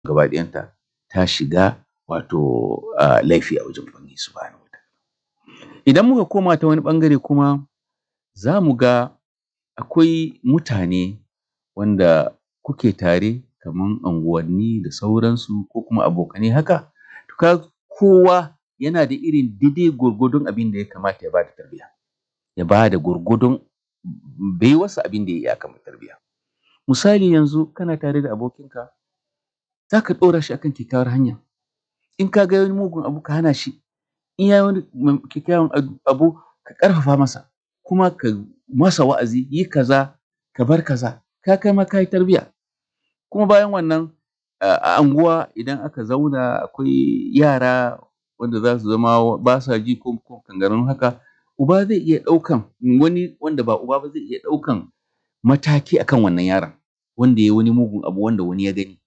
gaba ɗayanta ta shiga wato laifi a wajen Ubangiji Subhanahu wataala idan muka koma ta wani ɓangare kuma za mu ga akwai mutane wanda kuke tare kaman unguwanni da sauransu ko kuma abokanai haka to ka ga kowa yana da irin daidai gwargwadon abin da ya kamata ya bada tarbiyya ya bada gwargwadon baiwarsa abin da ya iya akan tarbiyya misali yanzu kana tare da abokinka zaka ɗora shi akan kyakkyawar hanya in ka ga yayi mugun abu ka hana shi in yayi wani kyakkyawan abu ka ƙarfafa masa kuma ka masa wa'azi yi kaza ka bar kaza ka ga kaima kayi tarbiyya kuma bayan wannan a anguwa idan aka zauna akwai yara wanda zasu zama basa ji ko kangararrun haka uba zai iya ɗaukan wani wanda ba uba ba zai iya ɗaukan mataki akan wannan yaron wanda yayi wani mugun abu wanda wani ya gani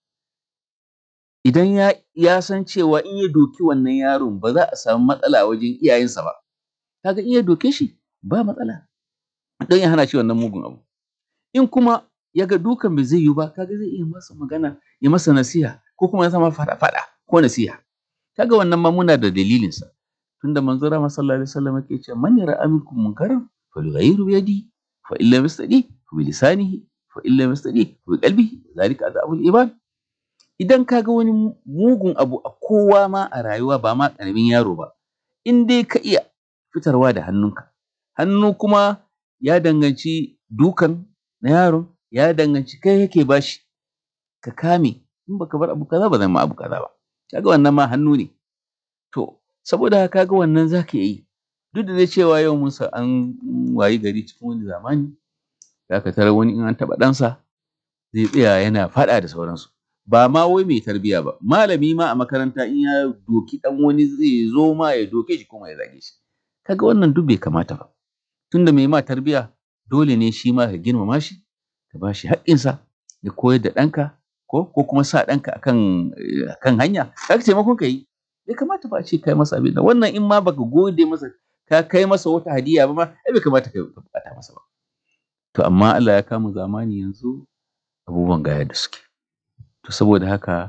idan ya san cewa in ya doki wannan yaron ba za a samu matsala a wajen iyayensa ba ka ga in ya doke shi ba matsala don ya hana shi wannan mugun abu in kuma ya ga dukan ba zai yiwu ba ka ga zai iya masa magana ya masa nasiha ko kuma ya sa masa faɗa ko nasiha ka ga wannan ma muna da dalilinsa tunda manzon rahama sallallahu alaihi wasallam yake cewa man ra'a minkum munkaran falyughayyirhu bi yadihi fa in lam yastati fa bi lisanihi fa in lam yastati fa bi qalbihi dhalika adhabul iman idan ka ga wani mugun abu a kowa ma a rayuwa ba ma ƙaramin yaro ba in dai ka iya fitarwa da hannunka hannu kuma ya danganci dukan na yaron ya danganci kai kake bashi ka kame in baka bar abu kaza ba zan ma abu kaza ba kaga wannan ma hannu ne to saboda haka kaga wannan zaka iya yi duk da dai cewa yau mun san an wayi gari cikin wani zamani zaka tarar wani in an taɓa ɗansa zai tsaya yana faɗa da sauransu ba ma wai mai tarbiyya ba malami ma a makaranta in ya doki ɗan wani zai zo ma ya doke shi kuma ya zage shi kaga wannan duk bai kamata ba tunda mai ma tarbiyya dole ne shi ma ka girmama shi ka bashi haƙƙinsa ya koyar da ɗanka ko ko kuma sa ɗanka akan akan hanya kaga taimakon ka yi bai kamata ba a ce kai masa abin nan wannan in ma baka gode masa ka kai masa wata hadiya ba ma ai bai kamata ka buƙata masa ba to amma Allah ya kamu zamani yanzu abubuwan ga yadda suke to saboda haka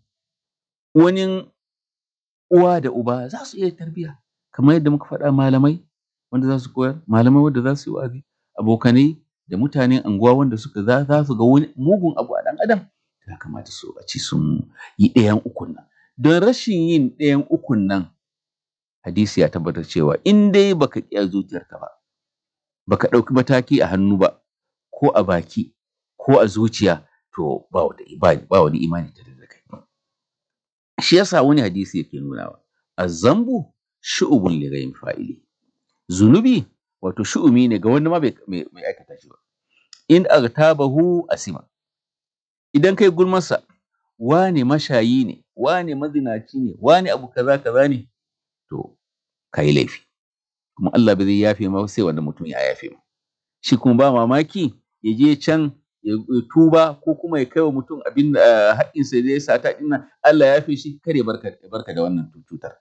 wani uwa da uba za su iya tarbiyya kamar yadda muka faɗa malamai wanda za su koyar malamai wanda za su yi wa'azi abokanai da mutanen anguwa wanda suka za su ga wani mugun abu a ɗan adam ya kamata su a ce sun yi ɗayan ukun nan don rashin yin ɗayan ukun nan hadisi ya tabbatar cewa in dai baka ƙi a zuciyarka ba baka ɗauki mataki a hannu ba ko a baki ko a zuciya to ba ba wani imani tare da kai shi yasa wani hadisi yake nunawa azzambu shu'ubun li ghayri fa'ili zunubi wato shu'umi ne ga wanda ma bai mai aikata shi ba in agtabahu asima idan kai gulmarsa wane mashayi ne wane mazinaci ne wane abu kaza kaza ne to kai laifi kuma Allah bai zai yafe ma sai wanda mutum ya yafe ma shi kuma ba mamaki ya je can ya tuba ko kuma ya kai wa mutum abin haƙƙinsa da ya sata ɗin nan Allah ya yafe shi kar ya barka barka da wannan cutar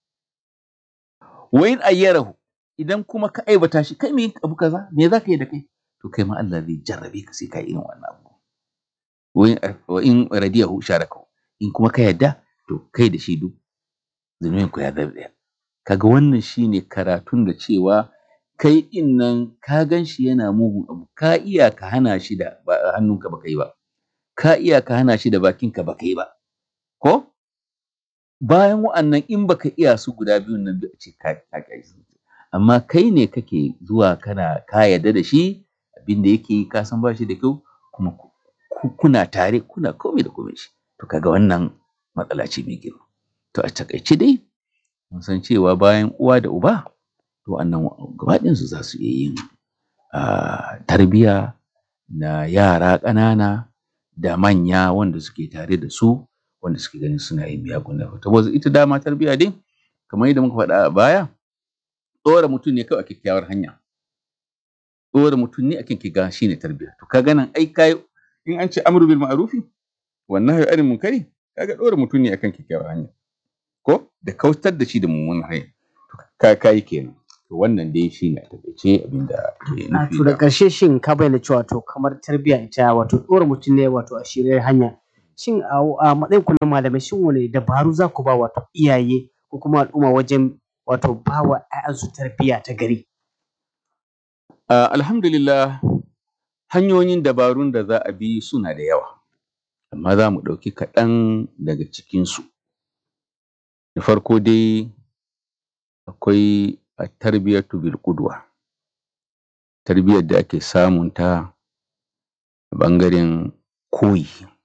wa in ayyarahu idan kuma ka aibata shi kai me abu kaza me za ka yi da kai to kai ma Allah zai jarrabe ka sai ka yi irin wannan abu wa in radiyahu sharakahu in kuma ka yadda to kai da shi duk zunubin ku ya zama ɗaya kaga wannan shine karatun da cewa kai din nan ka gan shi yana mugun abu ka iya ka hana shi da hannunka baka yi ba ka iya ka hana shi da bakinka baka yi ba ko bayan wa'annan in baka iya su guda biyun nan a ce ka ka amma kai ne kake zuwa kana ka yarda da shi abin da yake yi ka san ba shi da kyau kuma kuna tare kuna komai da komai shi to kaga wannan matsala ce mai girma to a takaice dai mun san cewa bayan uwa da uba to annan gabaɗin su za su iya yin tarbiyya na yara ƙanana da manya wanda suke tare da su wanda suke ganin suna yin miyagun laifuka to ita dama tarbiyya dai kamar yadda muka faɗa a baya ɗora mutum ne kawai a kyakkyawar hanya ɗora mutum ne akan kiga shine tarbiyya to kaga nan ai kai in an ce amru bil ma'rufi wan nahyu anil munkari kaga ɗora mutum ne akan kyakkyawar hanya ko da kautar da shi da mummunan hanya ka kai kenan to wannan dai shi ne a takaice abinda ke nufi to da ƙarshe shin ka bayyana cewa to kamar tarbiyya ita wato ɗora mutum ne wato a shirye hanya shin a matsayin ku na malamai shin wane dabaru za ku ba wato iyaye ko kuma al'umma wajen wato ba wa 'ya'yansu tarbiyya ta gari? Alhamdulillah hanyoyin dabarun da za a bi suna da yawa, amma za mu ɗauki kaɗan daga cikinsu. Da farko dai akwai at-tarbiyatu bil qudwa tarbiyyar da ake samun ta a ɓangaren koyi.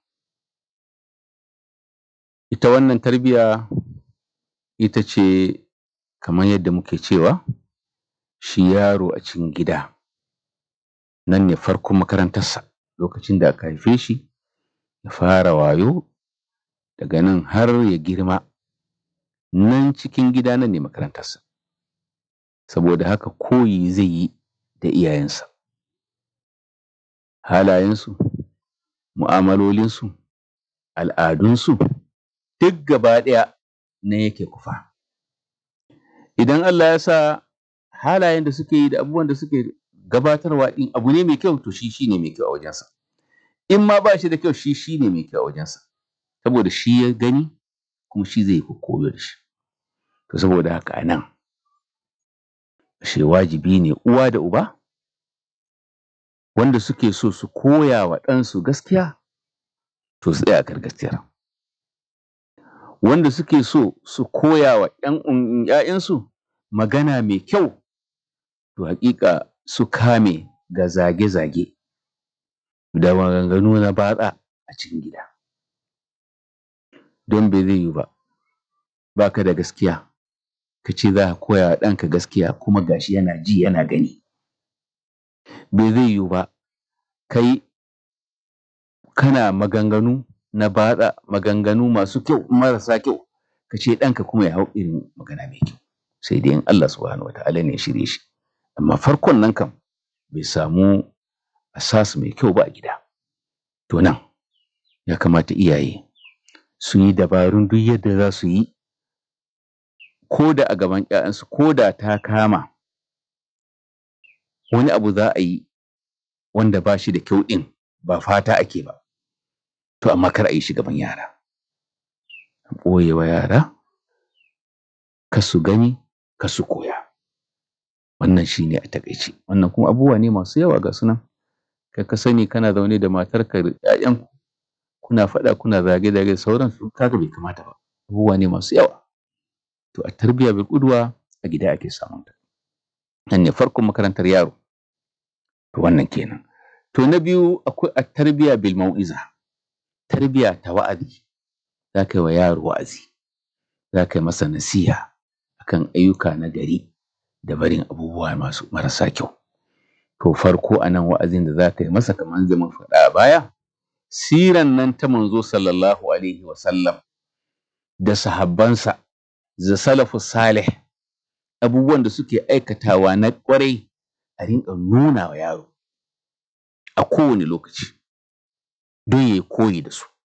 Ita wannan tarbiyya ita ce kamar yadda muke cewa shi yaro a cikin gida nan ne farkon makarantarsa, lokacin da aka haife shi ya fara wayo daga nan har ya girma nan cikin gida nan ne makarantarsa. Saboda haka koyi zai yi da iyayensa, halayensu, mu'amalolinsu, al'adunsu duk gaba ɗaya nan yake kwafa. Idan Allah ya sa halayen da suke yi da abubuwan da suke gabatarwa ɗin abu ne mai kyau to shi shi ne mai kyau a wajensa. In ma ba shi da kyau shi shi ne mai kyau a wajensa. Saboda shi ya gani kuma shi zai koyo da shi. To saboda haka a nan ashe wajibi ne uwa da uba wanda suke so su koya wa ɗansu gaskiya to su tsaya a kan gaskiyar. Wanda suke so su koya wa ‘ya'yansu magana mai kyau to haƙiƙa su kame ga zage-zage da maganganu na batsa a cikin gida. Don bai zai yiwu ba, ba ka da gaskiya ka ce za ka koya wa ɗanka gaskiya kuma ga shi yana ji yana gani. Bai zai yiwu ba kai kana maganganu na batsa, maganganu masu kyau marasa kyau ka ce ɗanka kuma ya hau irin magana mai kyau. Sai dai in Allah subhanahu wa ta'ala ne ya shirye shi. Amma farkon nan kam bai samu asas mai kyau ba a gida. To nan ya kamata iyaye su yi dabarun duk yadda za su yi ko da a gaban ‘ya'yansu ko da ta kama wani abu za a yi wanda ba shi da kyau ɗin ba fata ake ba, to amma kar a yi shi gaban yara. A ɓoye wa yara kar su gani kar su koya. Wannan shi ne a taƙaice. Wannan kuma abubuwa ne masu yawa ga su nan. Kai ka sani kana zaune da matarka da ‘ya'yanku kuna faɗa kuna zage-zage da sauransu ka ga bai kamata ba. Abubuwa ne masu yawa. To at-tarbiyya bil qudwa a gida ake samun ta. Nan ne farkon makarantar yaro. To wannan kenan. To na biyu akwai at-tarbiyya bil mau'iza tarbiyya ta wa'azi. Za ka yi wa yaro wa'azi, za ka yi masa nasiha akan ayyuka na gari da barin abubuwa masu marasa kyau. To farko a nan wa'azin da za ka yi masa kamar yadda muka faɗa a baya siran nan ta Manzo sallallahu alaihi wa sallam da sahabbansa da salafus salih abubuwan da suke aikatawa na ƙwarai a rinƙa nuna wa yaro a kowane lokaci don ya yi koyi da su.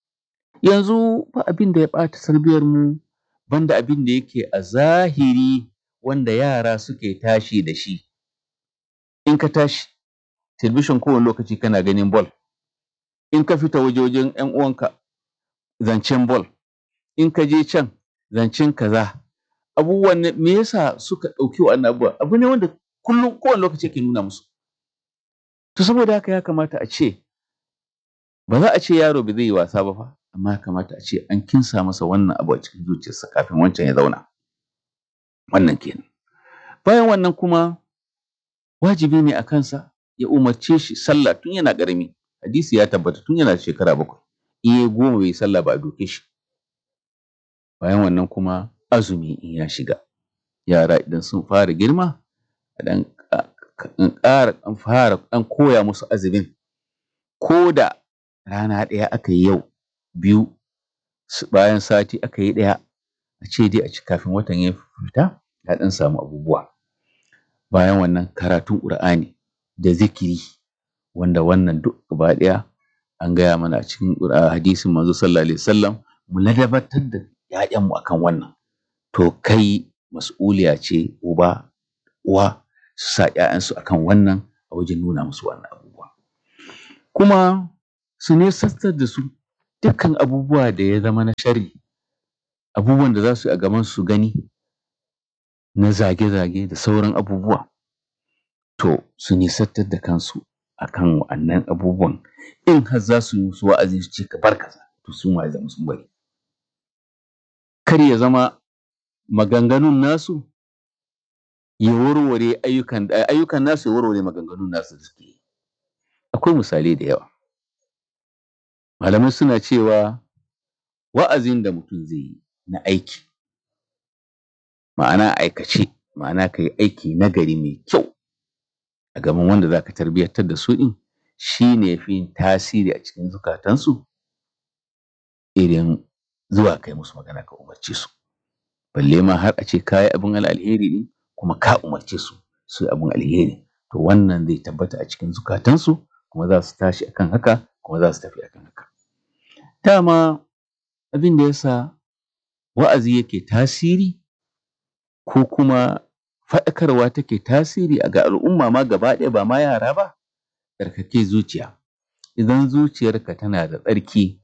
Yanzu ba abin da ya ɓata tarbiyyarmu banda abin da yake a zahiri wanda yara suke tashi da shi. In ka tashi talbishin kowane lokaci kana ganin ball, in ka fita waje wajen ‘yan uwanka zancen ball, in ka je can zancen kaza. Abubuwan nan me yasa suka ɗauki wannan abubuwa? Abu ne wanda kullum kowane lokaci ake nuna musu. To saboda haka ya kamata a ce ba za a ce yaro ba zai yi wasa ba fa, amma ya kamata a ce an kinsa masa wannan abu a cikin zuciyarsa kafin wancan ya zauna. Wannan kenan. Bayan wannan kuma wajibi ne a kansa ya umarce shi sallah tun yana ƙarami. Hadisi ya tabbata tun yana da shekara bakwai. In ya yi goma bai yi sallah ba a doke shi. Bayan wannan kuma azumi in ya shiga. Yara idan sun fara girma a ɗan ƙara ɗan fara ɗan koya musu azumin ko da rana ɗaya aka yi yau biyu bayan sati aka yi ɗaya a ce dai a ci kafin watan ya fita ya ɗan samu abubuwa. Bayan wannan karatun Ƙur'ani da zikiri wanda wannan duk gaba ɗaya an gaya mana a cikin hadisin Manzo sallallahu alaihi wasallam mu ladabtar da ‘ya'yanmu akan wannan. To kai mas'uliya ce uba uwa su sa ‘ya'yansu akan wannan a wajen nuna musu wannan abubuwa. Kuma su nisantar da su dukkan abubuwa da ya zama na sharri abubuwan da za su yi a gaban su gani na zage-zage da sauran abubuwa to su nisantar da kansu akan wa'annan abubuwan in har za su yi musu wa'azi su ce ka bar kaza to sun ma zama sun bari kar ya zama maganganun nasu ya warware ayyukan ayyukan nasu ya warware maganganun nasu da suke yi akwai misalai da yawa malamai suna cewa wa'azin da mutum zai yi na aiki ma'ana aikace ma'ana ka yi aiki nagari mai kyau a gaban wanda za ka tarbiyyantar da su ɗin shi ne fi yin tasiri a cikin zukatansu irin zuwa kai musu magana ka umarce su balle ma har a ce ka yi abin alheri ɗin kuma ka umarce su su yi abin alheri to wannan zai tabbata a cikin zukatansu kuma za su tashi akan haka kuma za su tafi akan haka dama abin da yasa wa'azi yake tasiri ko kuma faɗakarwa take tasiri a ga al'umma ma gaba ɗaya ba ma yara ba tsarkake zuciya idan zuciyarka tana da tsarki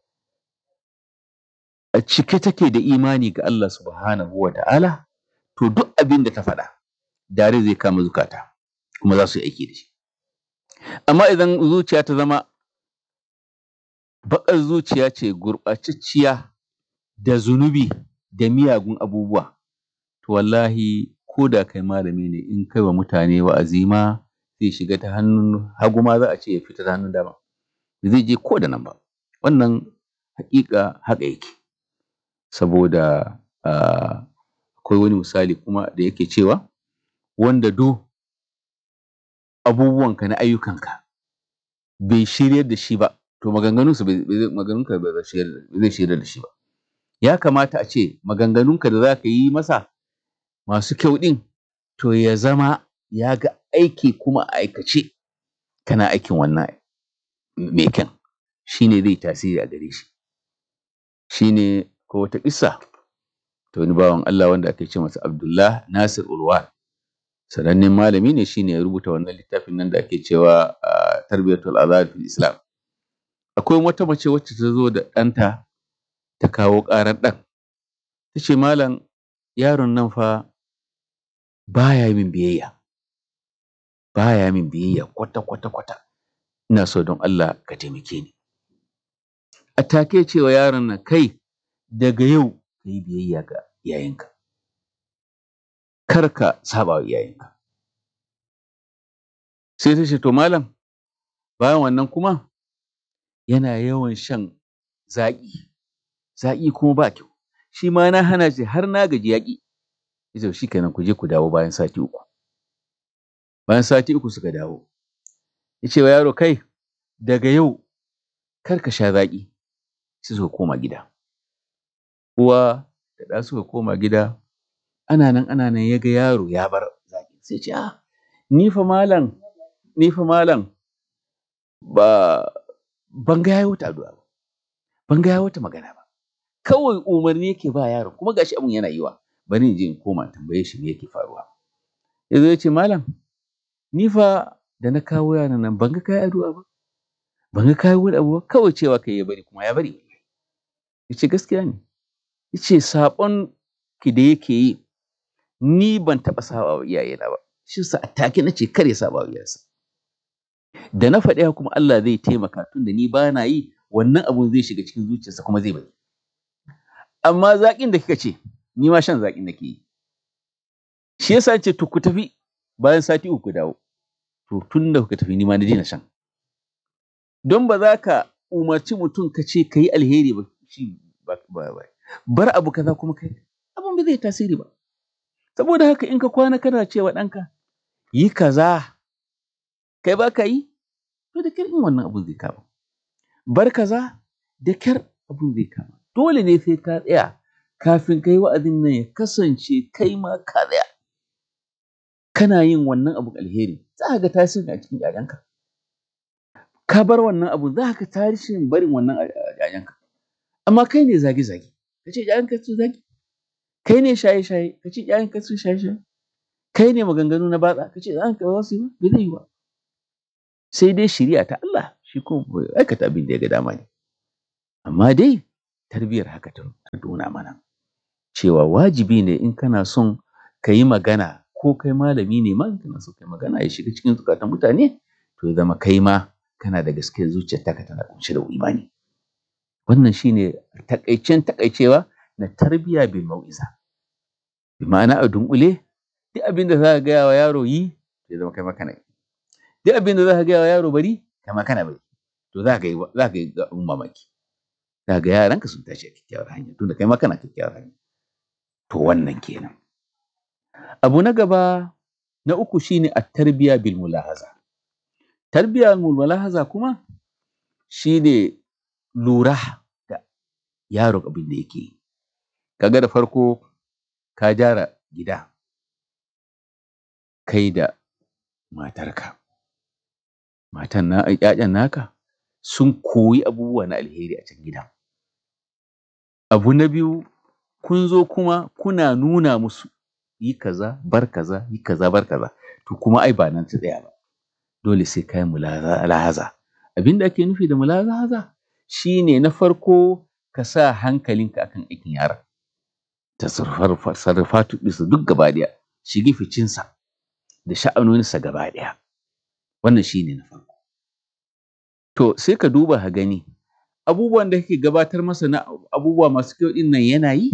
a cike take da imani ga Allah subhanahu wa ta'ala to duk abin da ta faɗa dare zai kama zukata kuma za su yi aiki da shi amma idan zuciya ta zama baƙar zuciya ce gurɓacacciya da zunubi da miyagun abubuwa to wallahi ko da kai malami ne in kai wa mutane wa'azi ma zai shiga ta hannun hagu ma za a ce ya fita ta hannun dama zai je ko da nan ba wannan haƙiƙa haka yake saboda akwai wani misali kuma da yake cewa wanda do abubuwanka na ayyukanka bai shiryar da shi ba to maganganunsa maganganunka ba zai shiryar da shi ba ya kamata a ce maganganunka da za ka yi masa masu kyau ɗin to ya zama ya ga aiki kuma a aikace kana aikin wannan mai kyan shi ne zai tasiri a gare shi shi ne ko wata ƙissa ta wani bawan Allah wanda ake ce masa Abdullah Nasir Ulwan sanannen malami ne shine ya rubuta wannan littafin nan da ake cewa tarbiyatul azad fil islam akwai wata mace wacce ta zo da ɗanta ta kawo ƙarar ɗan ta ce malam yaron nan fa baya min biyayya baya min biyayya kwata kwata kwata ina so don Allah ka taimake ni a take cewa yaron nan kai daga yau ka yi biyayya ga iyayenka kar ka saba wa iyayenka sai ta ce to malam bayan wannan kuma yana yawan shan zaƙi zaƙi kuma ba kyau shi ma na hana shi har na gaji yaƙi yace shi kenan ku je ku dawo bayan sati uku bayan sati uku suka dawo ya ce wa yaro kai daga yau kar ka sha zaƙi sai suka koma gida uwa da ɗa suka koma gida ana nan ana nan ya ga yaro ya bar zaƙi sai ce ah ni fa malam ni fa malam ba ban ga yayi wata addu'a ba ban ga yayi wata magana ba kawai umarni yake ba yaron kuma gashi abun yana yiwa bari in je in koma tambaye shi me yake faruwa yazo ya ce malam ni fa da na kawo yaron nan ban ga kayi addu'a ba ban ga kayi wani abu ba kawai cewa kai ya bari kuma ya bari ya ce gaskiya ne ya ce saɓon ki da yake yi ni ban taɓa saɓa wa iyayena ba shi sa a take na ce kar ya saɓa wa iyayensa da na faɗi kuma Allah zai taimaka tun da ni ba na yi wannan abun zai shiga cikin zuciyarsa kuma zai bari amma zaƙin da kika ce ni ma shan zaƙin nake yi shi yasa ce to ku tafi bayan sati uku ku dawo to tun da kuka tafi ni ma na daina shan don ba za ka umarci mutum ka ce ka yi alheri ba shi ba ba bar abu kaza kuma kai abun ba zai tasiri ba saboda haka in ka kwana kana cewa ɗanka yi kaza kai ba ka yi to da kyar in wannan abun zai kama bar kaza da kyar abun zai kama dole ne sai ka tsaya kafin kai wa'azin nan ya kasance kai ma ka tsaya kana yin wannan abun alheri za ka ga tasiri a cikin ƴaƴanka ka bar wannan abu za ka tasirin barin wannan ƴaƴanka amma kai ne zage-zage ka ce ƴaƴanka su zage kai ne shaye-shaye ka ce ƴaƴanka su shaye-shaye kai ne maganganu na batsa ka ce ƴaƴanka ba za su yi ba ba zai yi ba sai dai shiriya ta Allah shi kuma bai aikata abin da ya ga dama ne amma dai tarbiyyar haka ta nuna mana cewa wajibi ne in kana son ka yi magana ko kai malami ne ma in kana so kai magana ya shiga cikin zukatan mutane to ya zama kai ma kana da gaske zuciyar taka tana kunshe da imani wannan shine takaicen takaicewa na tarbiyya bil mau'iza bi ma'ana a dunkule duk abin da za ka gaya wa yaro yi ya zama kai ma kana yi duk abin da za ka gaya wa yaro bari kai ma kana bari to za ka yi za ka yi abin mamaki za ga yaranka sun tashi a kyakkyawar hanya tunda kai ma kana kyakkyawar hanya to wannan kenan abu na gaba na uku shine at-tarbiya bil mulahaza tarbiya bil mulahaza kuma shine lura da yaro abin da yake yi kaga da farko ka gyara gida kai da matarka matan na ƴaƴan naka sun koyi abubuwa na alheri a can gidan abu na biyu kun zo kuma kuna nuna musu yi kaza bar kaza yi kaza bar kaza to kuma ai ba nan ta tsaya ba dole sai kai mulahaza abin da ake nufi da mulahaza shine na farko ka sa hankalinka akan aikin yaron tasarrufatu ɗinsa duk gaba ɗaya shige ficinsa da sha'anoninsa gaba ɗaya wannan shine na farko to sai ka duba ka gani abubuwan da kake gabatar masa na abubuwa masu kyau ɗin nan yana yi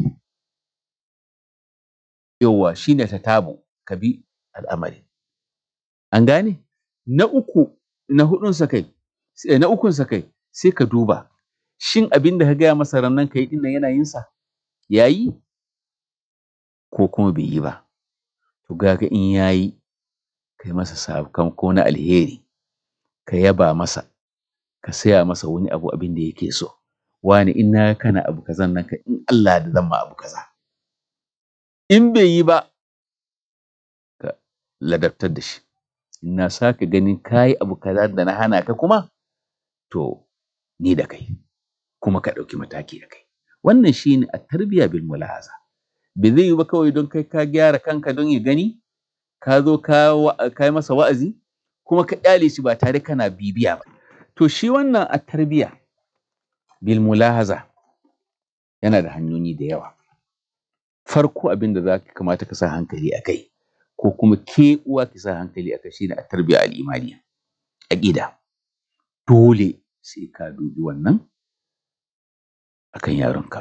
yawwa shine tatabu ka bi al'amari an gane na uku na huɗunsa kai na ukunsa kai sai ka duba shin abin da ka gaya masa rannan ka yi ɗin nan yana yin sa ya yi ko kuma bai yi ba to kaga in ya yi kai masa sakamako na alheri ka yaba masa ka saya masa wani abu abin da yake so wani in na kana abu kazan nan ka in Allah da zan ma abu kaza in bai yi ba ka ladabtar da shi in na sake ganin kayi abu kaza da na hana ka kuma to ni da kai kuma ka ɗauki mataki da kai wannan shine a tarbiya bil mulahaza bai zai yi ba kawai don kai ka gyara kanka don ya gani ka zo ka yi masa wa'azi kuma ka ƙyale shi ba tare kana bibiya ba to shi wannan a tarbiya bil mulahaza yana da hanyoyi da yawa farko abin da za ka kamata ka sa hankali a kai ko kuma ke uwa ki sa hankali a kai shine a tarbiya al'imaniya aqida dole sai ka dubi wannan akan yaronka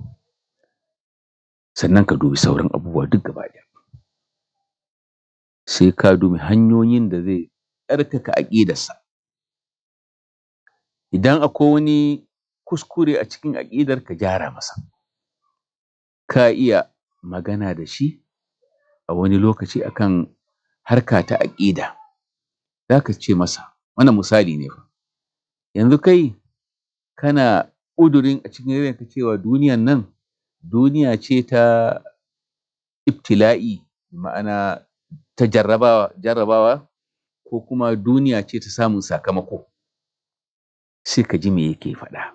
sannan ka dubi sauran abubuwa duk gaba ɗaya sai ka dubi hanyoyin da zai tsarkaka aƙidarsa idan akwai wani kuskure a cikin aƙidar ka gyara masa ka iya magana da shi a wani lokaci akan harka ta aƙida za ka ce masa wannan misali ne fa yanzu kai kana ƙudurin a cikin ranka cewa duniyan nan duniya ce ta ibtila'i ma'ana ta jarrabawa jarrabawa ko kuma duniya ce ta samun sakamako sai ka ji me yake faɗa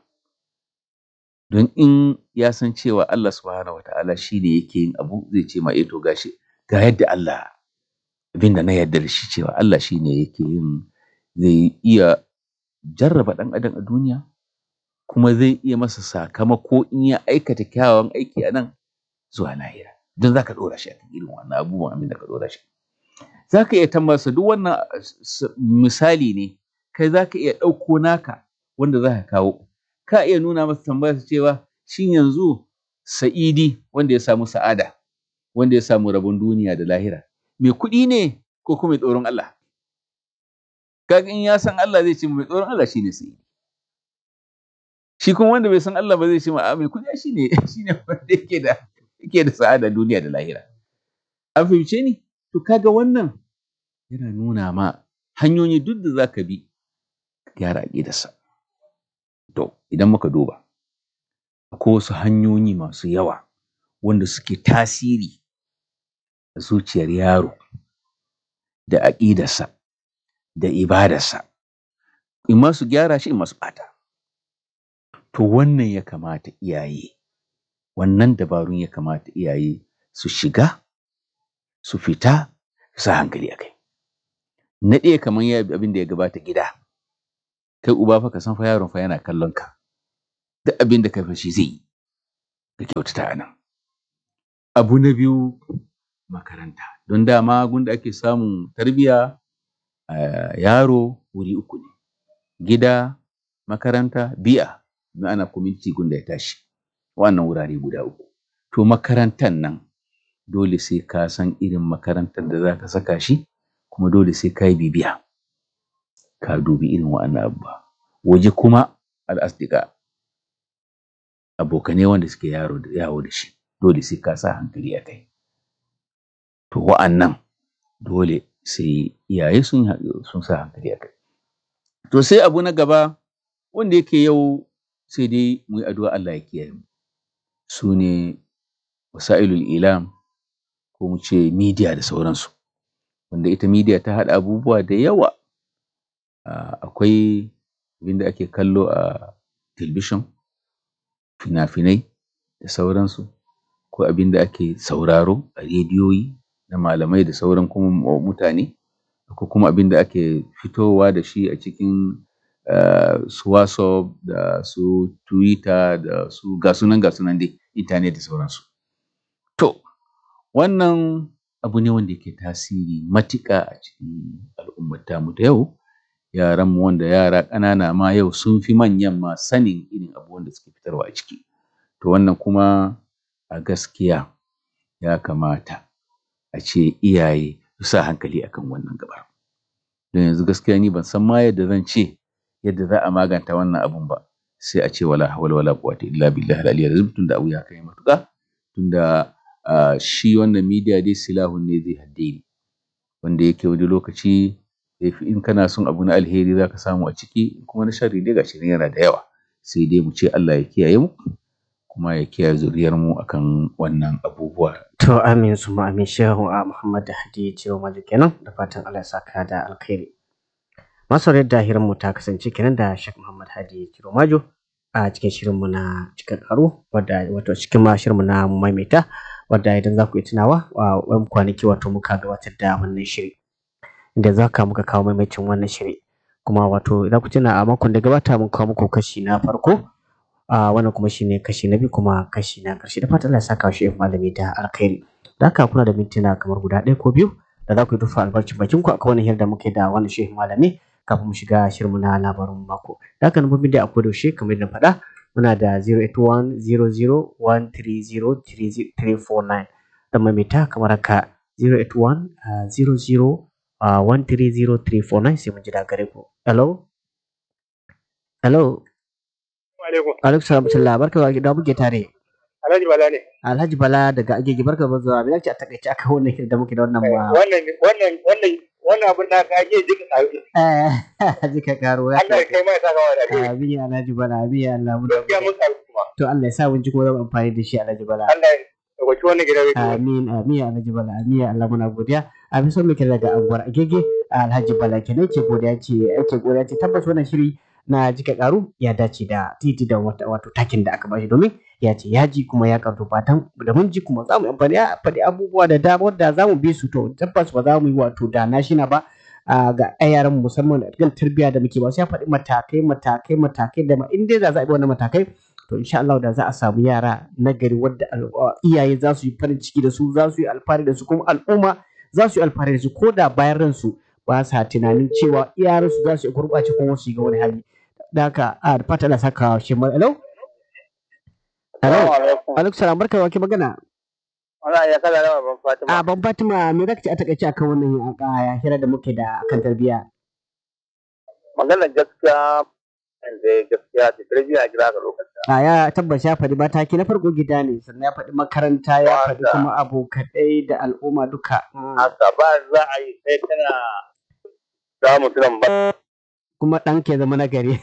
don in ya san cewa Allah subhanahu wata'ala shi ne yake yin abu zai ce ma eh to gashi ga yadda Allah abinda na yarda da shi cewa Allah shi ne yake yin zai iya jarraba ɗan adam a duniya kuma zai iya masa sakamako in ya aikata kyawawan aiki a nan zuwa lahira don za ka ɗora shi a kan irin wannan abubuwan abin da ka ɗora shi za ka iya tambayarsa duk wannan misali ne kai za ka iya ɗauko naka wanda za ka kawo ka iya nuna masa tambayarsa cewa shin yanzu sa'idi wanda ya samu sa'ada wanda ya samu rabon duniya da lahira mai kuɗi ne ko kuma mai tsoron Allah kaga in ya san Allah zai ce mai tsoron Allah shine sa'idi shi kuma wanda bai san Allah ba zai ce ma a mai kuɗi shine shine wanda yake da yake da sa'ada duniya da lahira an fahimce ni to kaga wannan yana nuna ma hanyoyi duk da zaka bi gyara aƙidarsa to idan muka duba akwai wasu hanyoyi masu yawa wanda suke tasiri a zuciyar yaro da aƙidarsa da ibadarsa in ma su gyara shi in ma su ɓata to wannan ya kamata iyaye wannan dabarun ya kamata iyaye su shiga su fita su sa hankali a kai na ɗaya kamar ya abin da ya gabata gida kai uba fa ka san fa yaron fa yana kallon ka duk abin da ka fashi zai yi ka kyautata a nan abu na biyu makaranta don dama gunda ake samun tarbiyya yaro wuri uku ne gida makaranta bi'a ma'ana community gunda ya tashi wannan wurare guda uku to makarantan nan dole sai ka san irin makarantar da zaka saka shi kuma dole sai ka yi bibiya ka dubi irin wa'annan abubuwa waje kuma al'asdiqa abokanai wanda suke yaro yawo da shi dole sai ka sa hankali a kai to wa'annan dole sai iyaye sun sun sa hankali a kai to sai abu na gaba wanda yake yau sai dai mu yi addu'a Allah ya kiyaye mu su ne wasailul ilam ko mu ce media da sauransu wanda ita media ta haɗa abubuwa da yawa akwai abin da ake kallo a television fina-finai da sauransu ko abin da ake sauraro a rediyoyi na malamai da sauran kuma mutane ko kuma abin da ake fitowa da shi a cikin su WhatsApp da su Twitter da su ga sunan ga sunan dai internet da sauransu to wannan abu ne wanda yake tasiri matuƙa a cikin al'ummar tamu da yau yaran mu wanda yara ƙanana ma yau sun fi manyan ma sanin irin abubuwan da suke fitarwa a ciki to wannan kuma a gaskiya ya kamata a ce iyaye su sa hankali akan wannan gaɓar don yanzu gaskiya ni ban san ma yadda zan ce yadda za a maganta wannan abun ba sai a ce wala hawla wala quwwata illa billahi al-aliyyil azim tunda abu ya kai matuƙa tunda shi wannan media dai silahun ne zai haddini wanda yake wani lokaci in kana son abu na alheri zaka samu a ciki kuma na sharri dai gashi nan yana da yawa sai dai mu ce Allah ya kiyaye mu kuma ya kiyaye zuriyar mu akan wannan abubuwa to amin suma amin shehu a Muhammad Hadi Ciro Maji kenan da fatan Allah ya saka da alkhairi masu da hirar mu ta kasance kenan da Sheikh Muhammad Hadi Ciro Majo a cikin shirin mu na cikin karo wadda wato cikin ma shirin mu na maimaita wadda idan za ku yi tunawa a wani kwanaki wato muka gabatar da wannan shiri inda za ka muka kawo maimacin wannan shiri kuma wato idan ku tuna a makon da gabata mun kawo muku kashi na farko a wannan kuma shine kashi na biyu kuma kashi na karshe da fatan Allah ya saka shi malami da alkhairi da haka kuna da mintuna kamar guda ɗaya ko biyu da za ku yi tufa albarcin bakin ku akan wannan hira da muke da wannan shehu malami kafin mu shiga shirin na labarin mako da haka nufin da akwai yaushe kamar yadda faɗa muna da 08100130349 da maimaita kamar haka 08100130349 sai mun ji da gare ku hello hello alaikum salam sallah barka da muke tare Alhaji Bala ne. Alhaji Bala daga Agege barka da zuwa. Bilal ce a takaice aka wannan shirin da muke da wannan ma. Wannan wannan wannan wannan abin da ka je jika tsaro. Eh jika karo. Allah ya kai mai saka wa da. Amin Alhaji Bala amin ya Allah mu. Gaskiya mun tsaro kuma. To Allah ya sa mun ji kuma zan amfani da shi Alhaji Bala. Allah ya dauki wannan gidan rediyo. Amin amin ya Alhaji Bala amin ya Allah muna godiya. A fi son muke daga anguwar Agege Alhaji Bala kenan ke godiya ce ake godiya ce tabbas wannan shiri na jika karu ya dace da titi da wato takin da aka bashi domin ya ce ya ji kuma ya karto fatan da mun ji kuma za mu amfani a faɗi abubuwa da dama da za mu bi su to tabbas ba za mu yi wato da na shina ba ga yaran musamman da kan tarbiyya da muke ba sai ya faɗi matakai matakai matakai da ma in dai za a bi wannan matakai to insha Allah da za a samu yara na gari wadda iyaye za su yi farin ciki da su za su yi alfahari da su kuma al'umma za su yi alfahari da su ko da bayan ransu ba sa tunanin cewa iyayensu za su yi gurɓace kuma su ga wani hali da haka a fata da saka shi mai hello hello alaikum salam barka wa ke magana Allah ya kala da ban Fatima a ban Fatima me zaka ce a takaice akan wannan a hira da muke da akan tarbiyya maganar gaskiya yanzu gaskiya ta tarbiyya a kira ga lokacin a ya tabbas ya faɗi mataki na farko gida ne sannan ya faɗi makaranta ya faɗi kuma abokanai da al'umma duka haka ba za a yi sai kana za mutum ba kuma ɗan ke zama na gari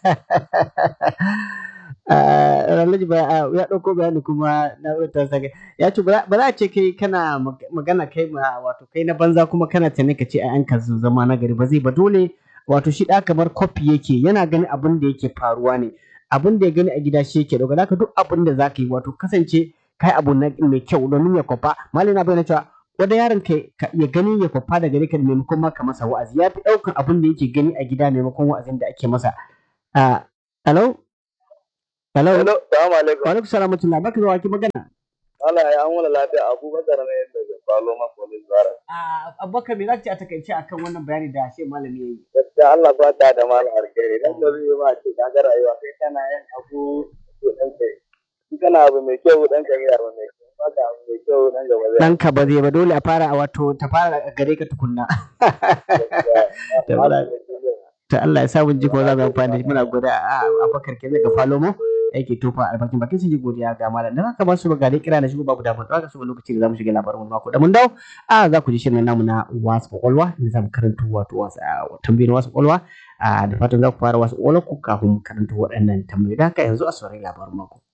Alhaji ba ya ɗauko bayani kuma na wutar sa ya ce ba za a ce kai kana magana kai ma wato kai na banza kuma kana tane ka ce a yanka su zama na gari ba zai ba dole wato shi ɗa kamar kofi yake yana ganin abin da yake faruwa ne abin da ya gani a gida shi yake ɗauka haka duk abin da za ka yi wato kasance kai abu na mai kyau domin ya kwafa malin na bayyana cewa wanda yaron ka ya gani ya kwafa da gare ka maimakon ma ka masa wa'azi ya fi ɗaukan abin da yake gani a gida maimakon wa'azin da ake masa hello hello Hello, salamu alaikum. wa alaikum salam wa rahmatullah baka zuwa ki magana Allah ya an wani lafiya Abubakar ne daga Falo Makolin Zara. abubakar me zaka ce a takaice akan wannan bayani da shi malami yayi Gaskiya Allah ba ta da malam alkhairi. Dan da zai yi ma ce ka ga rayuwa kai kana yin abu to dan kai. In kana abu mai kyau dan ka yi abu mai kyau. Ba ka abu mai kyau dan gaba zai. ɗanka ba zai ba dole a fara a wato ta fara a gare ka tukunna Gaskiya. Allah- ta Allah ya sa mun ji ko za mu yi amfani da shi muna godiya a Abubakar kenan daga Falomo yake tofa albarkin bakin sun ji godiya ga malam dan haka ba su ga dai kira da shi babu damar haka su lokaci da zamu shiga labarin wani mako da mun dawo a za ku ji shirin namu na wasu kwakwalwa da zamu karanta wato wasu tambayoyin wasu kwakwalwa a da fatan za ku fara wasu kwakwalwa ku kafin mu karanta waɗannan tambayoyi da haka yanzu a saurari labarin mako